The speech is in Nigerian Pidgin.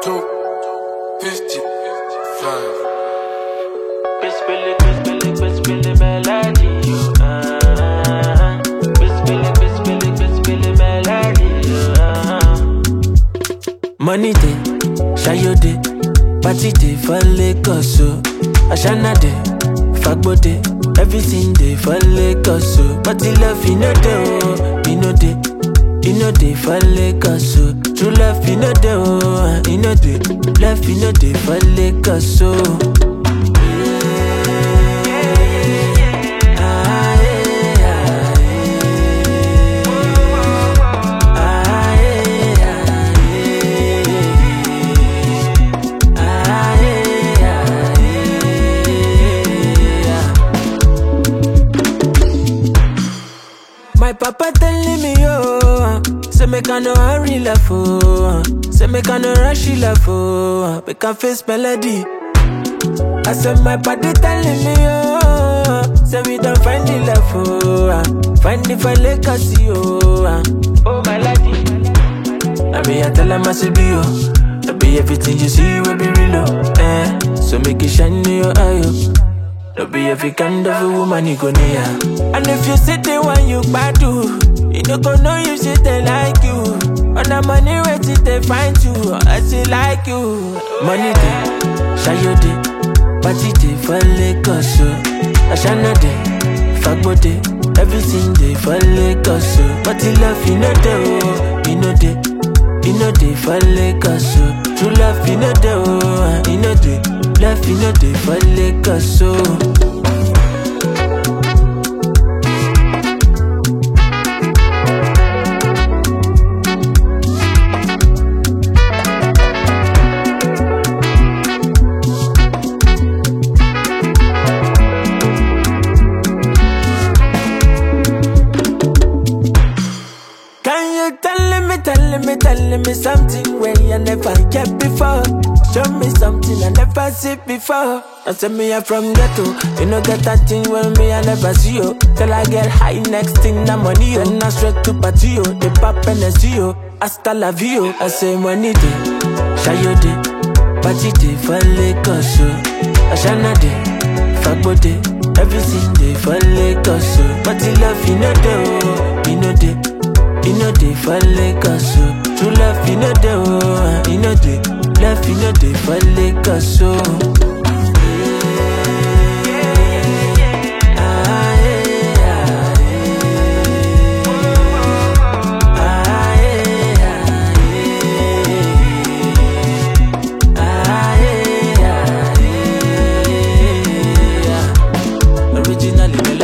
two, fifty-five. Bitch, Billy, bitch, Billy, bitch, Billy, melody, you, uh. Bitch, Billy, bitch, Billy, bitch, Billy, melody, you, uh. Money day, Shayo day, party day for Lagos, so Ashana day, Fagbo day, everything day for Lagos, so But the love, you know day, oh, you know day, you know day for Lagos, so True love, you know day, oh, you know day, love, you know day for Lagos, so My papa telling me, oh, say make I no hurry love, oh, say make I no rush love, oh, make I face melody. I said my body telling me, oh, say we don't find the love, oh, find the for legacy, oh, oh my lady. I be I tell 'em I say be oh, I be everything you see will be real, oh, eh. So make it shine in your eye, oh. No be every kind of a woman you go near. And if you sit the one you badu, you don't go know you shit they like you. On the money wait till they find you, I say like you. Money day, shayo day, party day for Lagos, so Ashana day, fagbo day, everything day for Lagos, so But the love you know day, oh, you know day. You know they for Lagos, so True love, you know they, oh, you know they Love, you know they for Lagos, so Can you tell me, tell me, tell me something where you never get before? Show me something I never see before. I say me I'm from ghetto, you know get that thing well me I never see you. Till I get high, next thing na money yo. Then I straight to party yo, the pop and the see yo. Hasta la vie yo. I say money day, shayo day, party day for Lagos yo. Ashana day, fagbo day, everything day for Lagos yo. But the love you know day oh, you know day. You know they for Lagos, so True love, you know they, oh, you know they Love, you know they for Lagos, so Originally